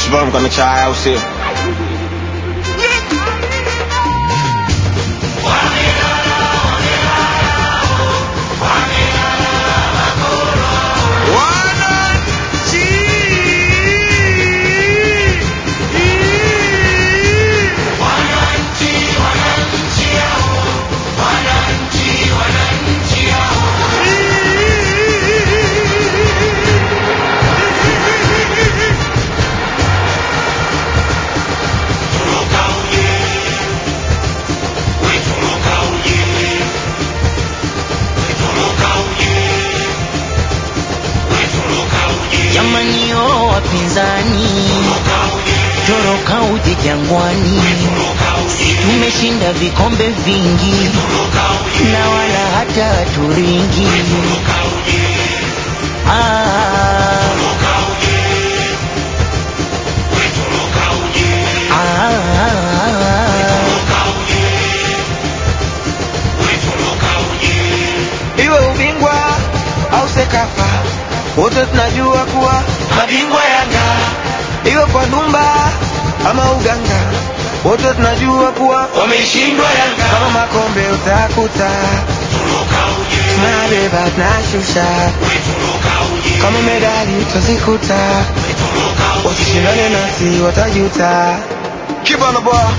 Shibana mkana chai au sio? Jamani o wapinzani, toroka uje Jangwani, tumeshinda vikombe vingi na wala hata haturingi. Ah, ah, iwe ubingwa au Sekafa, wote tunajua kuwa mabingwa Yanga. Iwe kwa Dumba ama Uganga, wote tunajua kuwa wameshindwa Yanga. Kama makombe utakuta tunabeba tunashusha, kama medali utazikuta, wasishindane nasi watajuta. Kibana boy.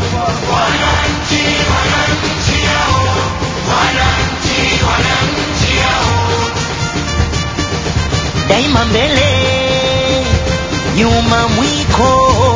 daima mbele, nyuma mwiko.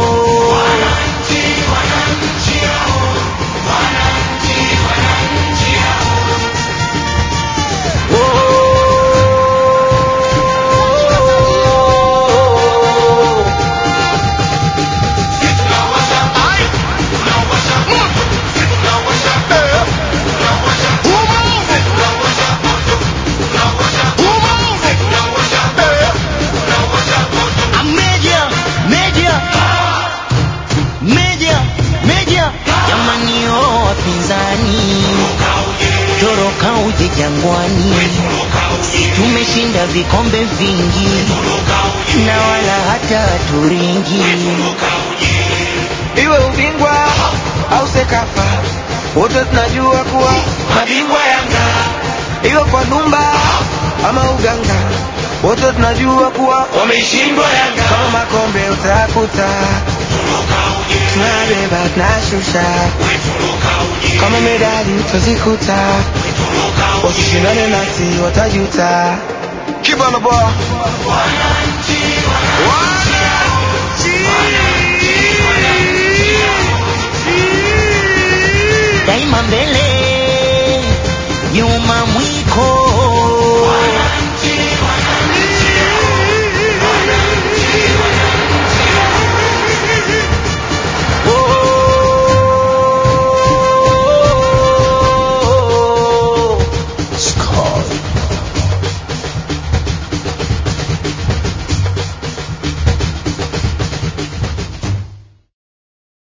Meja, meja, meja, meja, jamani o wapinzani, toroka uje Jangwani, tumeshinda vikombe vingi na wala hata haturingi. iwe ubingwa au Sekafa, wote tunajua kuwa mabingwa Yanga. Iwe kwa Dumba ama Uganga, wote tunajua kuwa wameshindwa Yanga. Kama makombe utakuta tunabeba tunashusha, kama medali utazikuta, wasishindane nasi watajuta. Kibana boy.